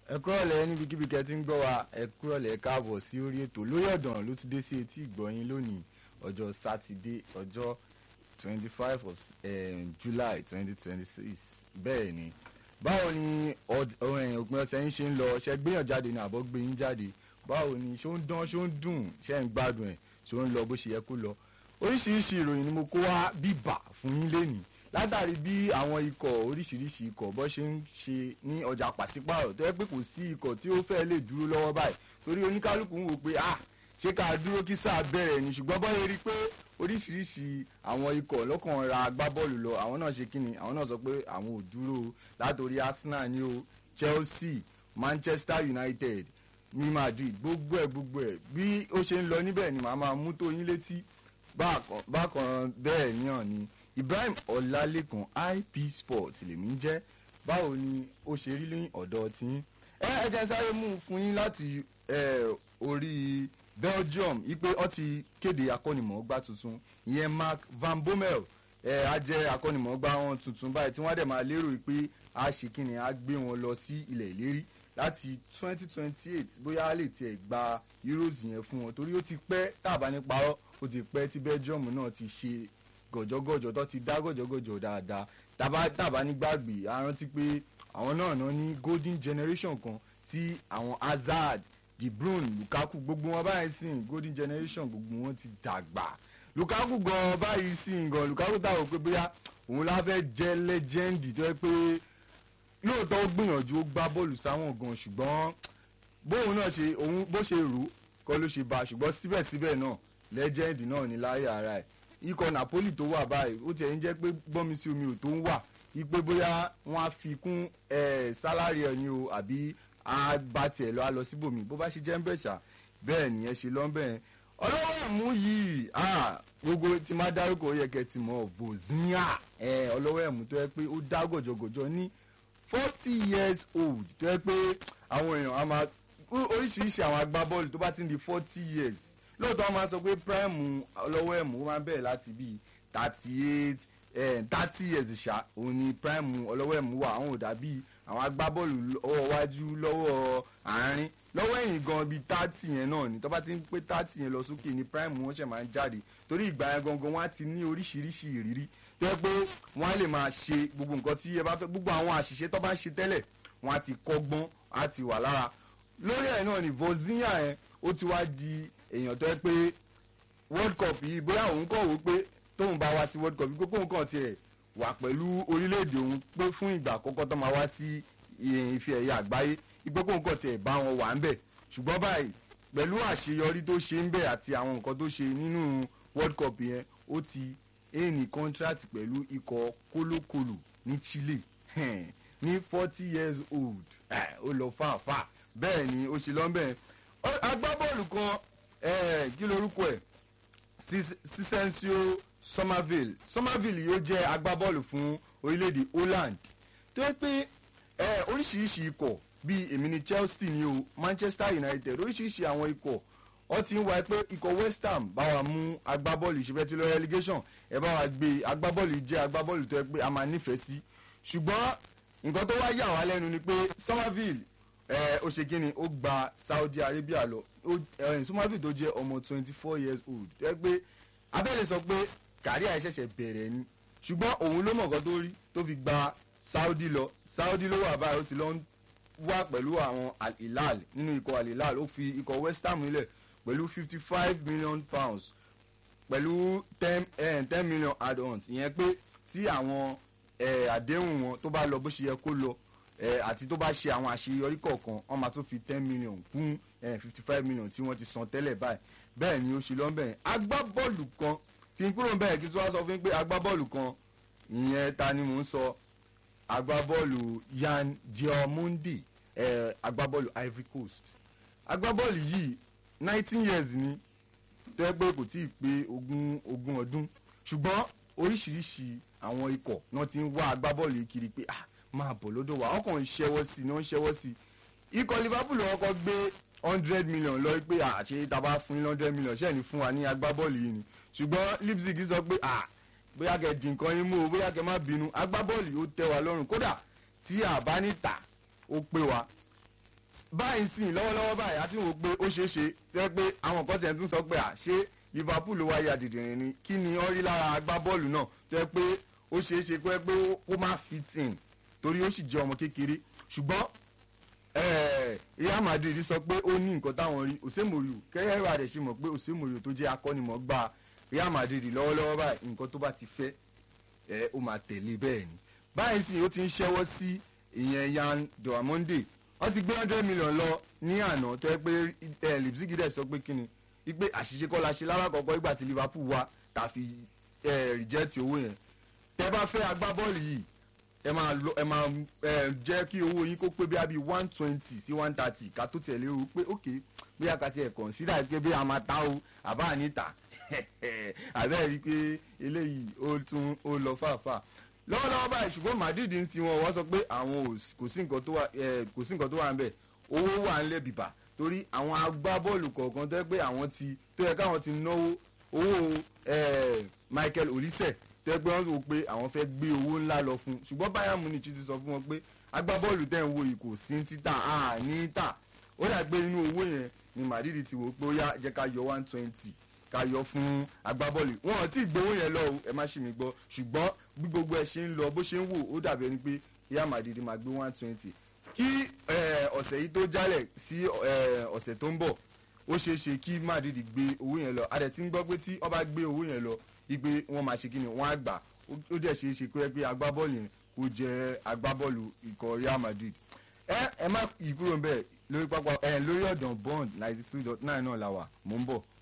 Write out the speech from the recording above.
ẹ kúrọ̀lẹ́ níbikíbi kẹ́ ti ń gbọ́ wa ẹ kúrọ̀lẹ́ káàbọ̀ sí orí ètò lórí ọ̀dàn ló ti dé sí etí ìgbọ̀yìn lónìí ọjọ́ sátidé ọjọ́ twenty five of um, july twenty twenty six bẹ́ẹ̀ ni báwo ni òpin ọ̀sẹ̀ yín ṣe ń lọ ṣe gbéyàn jáde ní àbọ̀ gbé yín jáde báwo ni ṣó ń dán ṣó ń dùn ṣe ń gbádùn ẹ̀ ṣó ń lọ bó ṣe yẹ kó lọ oríṣiríṣi ìròyìn ni mo kó wá bíbà fún yín lénìí látàrí bí àwọn ikọ̀ oríṣiríṣi ikọ̀ bó ṣe ń ṣe ní ọjà pàṣípààrọ̀ tó yẹ pé kò sí ikọ̀ tí ó fẹ́ lè dúró lọ́wọ́ báyìí torí oníkálukú ń wò pé ah ṣé ká dúró kí sáà bẹ̀rẹ̀ ni ṣùgbọ́n bọ́ rí i pé oríṣiríṣi àwọn ikọ̀ lọ́kàn ra agbábọ́ọ̀lù lọ àwọn náà ṣe kíni àwọn náà sọ pé àwọn ò dúró látòrí Arsenal ní o Chelsea Manchester United ní Madrid gbogbo ẹ̀ gbogbo ẹ̀ bí ó ṣe ń lọ níbẹ̀ ni màá máa mú tó yín létí bákan bẹ́ẹ̀ náà ni Ibrahim Ọlálékan IP Sport lèmi ń jẹ́ báwo ni ó ṣe rí ní ọ̀dọ̀ tí ẹ ẹ jẹ́ sáré mú un fún yín láti orí Belgium ipe ó ti kéde akọ́nimọ̀ọ́gbá tuntun ìyẹn Mark Van Bommel ẹ á jẹ́ akọ́nimọ̀ọ́gbá wọn tuntun báyìí tí wọ́n dẹ̀ máa lérò pé a ṣe kíni a gbé wọn lọ sí ilẹ̀ ìlérí láti twenty twenty eight bóyá a lè tiẹ̀ gba Euros yẹn fún wọn torí ó ti pẹ́ tàbá nípa ọ́ ó ti pẹ́ tí Belgium náà ti ṣe gọ̀jọ́gọ̀jọ́ tó ti dá gọ̀jọ́gọ̀jọ́ dáadáa tàbá tàbá ní gbàgbé a rántí pé àwọn náà náà ní golden generation kan tí àwọn Hazard De Bruyne Lukaku gbogbo wọn báyìí sìn golden generation gbogbo wọn ti dàgbà Lukaku gan báyìí sìn gan Lukaku táwọn pé bóyá òun la fẹ́ jẹ́ lẹ́jẹ́ndì tó yẹ pé lóòótọ́ ó gbìyànjú ó gbá bọ́ọ̀lù sáwọn gan ṣùgbọ́n bóun náà ṣe òun bó ṣe rò kọ́ ló ṣe bá ṣùgbọ́n síbẹ̀síbẹ̀ náà lẹ́jẹ́ndì náà ní láyé ara ẹ̀ ikọ̀ Napoli tó wà báyìí ó tiẹ̀ ń jẹ́ pé gbọ́nmi sí omi ò tó ń wà ipe bóyá wọ́n á fi kún sálárì ẹ̀ ni o àbí á bá tiẹ̀ lọ á lọ síbòmí bó bá ṣe jẹ́ ń bẹ̀ ṣá bẹ́ẹ̀ nìyẹn ṣe lọ́nbẹ̀ yẹn ọlọ́wọ́ ẹ̀mú yìí gbogbo tí máa dárúkọ ó yẹ kẹ́ ti mọ̀ Bosnia ọlọ́wọ́ ẹ̀mú tó yẹ pé ó dá gọ̀jọ̀gọ̀jọ̀ ní forty years old tó yẹ pé àwọn èèyàn á máa oríṣiríṣi àwọn agbábọ́ọ̀lù tó bá ti ń di forty years lóòótọ́ wọ́n máa sọ pé prime ọlọ́wọ́ ẹ̀mú ó máa ń bẹ̀rẹ̀ láti bíi thirty eight thirty years ṣá òun ni prime ọlọ́wọ́ ẹ̀mú wà àwọn ò dàbí àwọn agbábọ́ọ̀lù lọ́wọ́ wájú lọ́wọ́ àárín lọ́wọ́ ẹ̀yìn gan bíi thirty yẹn náà ni tó bá ti ń pé thirty yẹn lọ sókè ni prime wọn ṣẹ̀ máa ń jáde torí ìgbà yẹn gangan wọn á ti ní oríṣiríṣi ìrírí tó yẹ pé wọ́n á lè máa ṣe gbogbo nǹkan tí ẹ bá fẹ́ gbogbo àwọn àṣìṣe tó bá ń ṣe tẹ́lẹ̀ wọ́n á ti kọ́gbọ́n á ti wà lára lórí ẹ̀ náà ni Bosnia yẹn ó ti wá di èèyàn tó yẹ pé world cup yìí bóyá òun kọ̀ wò pé tóun bá wá sí world cup yìí pé kóun kàn tiẹ̀ wà pẹ̀lú orílẹ̀-èdè òun pé fún ìgbà àkọ́kọ́ tó máa wá sí ife ẹ̀yà àgbáyé ipò kóun kàn tiẹ̀ bá wọn wà ń bẹ̀ ṣùgbọ́n báyìí pẹ̀lú àṣeyọrí tó ṣe ń bẹ̀ àti àwọn nǹkan tó ṣe nínú world cup yẹn ó ti éèní contract pẹ̀lú ikọ̀ kólókòlò ní Chile ní forty years old ó lọ fàáfàá bẹ́ẹ̀ ni ó ṣe lọ́nbẹ̀ agbábọ́ọ̀lù kan kí lorúkọ ẹ̀ Sisensio Somerville Somerville yóò jẹ́ agbábọ́ọ̀lù fún orílẹ̀-èdè Holland tó yẹ pé oríṣiríṣi ikọ̀ bíi èmi ní Chelsea ni o Manchester United oríṣiríṣi àwọn ikọ̀ wọ́n ti ń wá pé ikọ̀ West Ham bá wa mú agbábọ́ọ̀lù ìṣẹ́fẹ́ tí lọ relegation ẹ bá wa gbé agbábọ́ọ̀lù jẹ́ agbábọ́ọ̀lù tó yẹ pé a máa nífẹ̀ẹ́ sí ṣùgbọ́n nǹkan tó wá yà wá lẹ́nu ni pé Somerville ó ṣe kí ni ó gba Saudi Arabia lọ Somerville tó jẹ́ ọmọ twenty four years old tó yẹ pé abẹ́lẹ̀ sọ pé kàríà ẹ̀ ṣẹ̀ṣẹ̀ bẹ̀rẹ̀ ni ṣùgbọ́n òun ló mọ̀ọ́kọ́ tó rí tó fi gba Saudi lọ Saudi ló wà báyìí ó ti lọ wá pẹ̀lú àwọn Al-Hilal nínú ikọ̀ Al-Hilal ó fi ikọ̀ West Ham nílẹ̀ pẹ̀lú fifty five million pounds pẹ̀lú ten eh, ten million add-ons ìyẹn pé tí àwọn àdéhùn wọn tó bá lọ bó ṣe yẹ kó lọ àti tó bá ṣe àwọn àṣeyọrí kọ̀ọ̀kan wọ́n máa tún fi ten million kún fifty five million tí wọ́n ti san tẹ́lẹ̀ báyìí bẹ́ẹ̀ ni ó ṣe lọ́nbẹ̀ẹ́ agbábọ́ọ̀lù kan tí n kúrò bẹ́ẹ̀ kí tí wọ́n sọ fún mi pé agbábọ́ọ̀lù kan ìyẹn ta ni mò ń sọ agbábọ́ọ̀lù Yan Diamondi eh, agbábọ́ọ̀lù Ivory Coast agbábọ́ọ̀lù yìí nineteen years ni tó yẹ pé kò tí ì pé ogún ogún ọdún ṣùgbọ́n oríṣiríṣi àwọn ikọ̀ náà ti ń wá agbábọ́ọ̀lù yìí kiri pé ah máa bọ̀ lọ́dọ̀ wa wọ́n kàn ń ṣẹ́wọ́ sí i ní wọ́n ń ṣẹ́wọ́ sí i ikọ̀ Liverpool wọn kọ́ gbé hundred million lọ pé àṣẹ taba fún yín hundred million ṣẹ́ẹ̀ ní fún wa ní agbábọ́ọ̀lù yìí ni ṣùgbọ́n Leipzig sọ pé ah bóyá kẹ di nǹkan yín mú o bóyá kẹ má bínú agbábọ́ọ̀lù yóò tẹ́ wa lọ́rùn kódà tí a bá ní tà ó pé wa báyìí sìn lọ́wọ́lọ́wọ́ báyìí àti wò pé ó ṣeé ṣe tẹ́ pé àwọn kan tiẹ̀ tún sọ pé à ṣé Liverpool ló wáyé àdìdìrín ni kí ni wọ́n rí lára agbábọ́ọ̀lù náà tẹ́ pé ó ṣeé ṣe pé pé ó má fit in torí ó sì jẹ́ ọmọ kékeré ṣùgbọ́n eh, Real Madrid sọ pé ó ní nǹkan táwọn rí òsèmòrìò kẹ́yẹ́ rà rẹ̀ ṣe mọ̀ pé òsèmòrìò tó jẹ́ akọ́nimọ̀ọ́gbá Real Madrid lọ́wọ́lọ́wọ́ báyìí nǹkan tó bá ti fẹ́ ẹ ó máa tẹ̀lé bẹ́ẹ̀ ni báyìí sì ó ti ń ṣẹ́wọ́ sí ìyẹn Yan Diamonde wọ́n ti gbé hundred million lọ ní àná tó yẹ pé ẹ Leipzig dẹ̀ sọ pé kíni wípé àṣìṣe kọ́ la ṣe lálákọ̀ọ́kọ́ ìgbà tí Liverpool wá tàfi ẹ reject owó yẹn tẹ́ bá fẹ́ agbábọ́ọ̀lù yìí ẹ máa lọ ẹ máa ẹ jẹ́ kí owó yín kó pé bí abi one twenty sí one thirty ká tó tiẹ̀ lérò pé ok bí a kà tiẹ̀ consider pé bí a máa ta o àbá àníta àbẹ́ẹ̀ rí i pé eléyìí ó tún ó lọ fàáfàá lọ́wọ́lọ́wọ́ báyìí ṣùgbọ́n Madrid ń tiwọn wọ́n sọ pé àwọn ò s- kò sí nǹkan tó wà ẹ̀, kò sí nǹkan tó wà ń bẹ̀ owó wà ń lẹ̀ bìbà torí àwọn agbábọ́ọ̀lù kọ̀ọ̀kan tó yẹ pé àwọn ti tó yẹ káwọn ti náwó owó ẹ̀, Michael Olise tó yẹ pé wọ́n rò pé àwọn fẹ́ gbé owó ńlá lọ fún un ṣùgbọ́n Bayern Munich ti sọ fún wọn pé agbábọ́ọ̀lù tẹ̀ ń wo yìí kò sí títà á ní tà ó dà pé nínú owó yẹn ni Madrid ti wò pé ó yá jẹ́ ká yọ one twenty ká yọ fún agbábọ́ọ̀lù wọn ò tí ì gbowó yẹn lọ o ẹ má ṣì mí gbọ́ ṣùgbọ́n bí gbogbo ẹ ṣe ń lọ bó ṣe ń wò ó dàbí ẹni pé Real Madrid máa gbé one twenty kí eh, ọ̀sẹ̀ yìí tó jálẹ̀ sí eh, ọ̀sẹ̀ tó ń bọ̀ ó ṣeé ṣe kí Madrid gbé owó yẹn lọ adẹ̀ tí ń gbọ́ pé tí wọ́n bá gbé owó yẹn lọ wípé wọ́n máa ṣe kí ni wọ́n á gbà ó ó dẹ̀ ṣeé ṣe pé pé agbábọ́ọ̀lù yẹn kó jẹ́ agbábọ́ọ̀lù ikọ̀ Real Madrid ẹ ẹ má yí kúrò ń bẹ̀ lórí pápá ẹ lórí ọ̀dàn bond ninety two dot nine náà la wà mò ń bọ̀.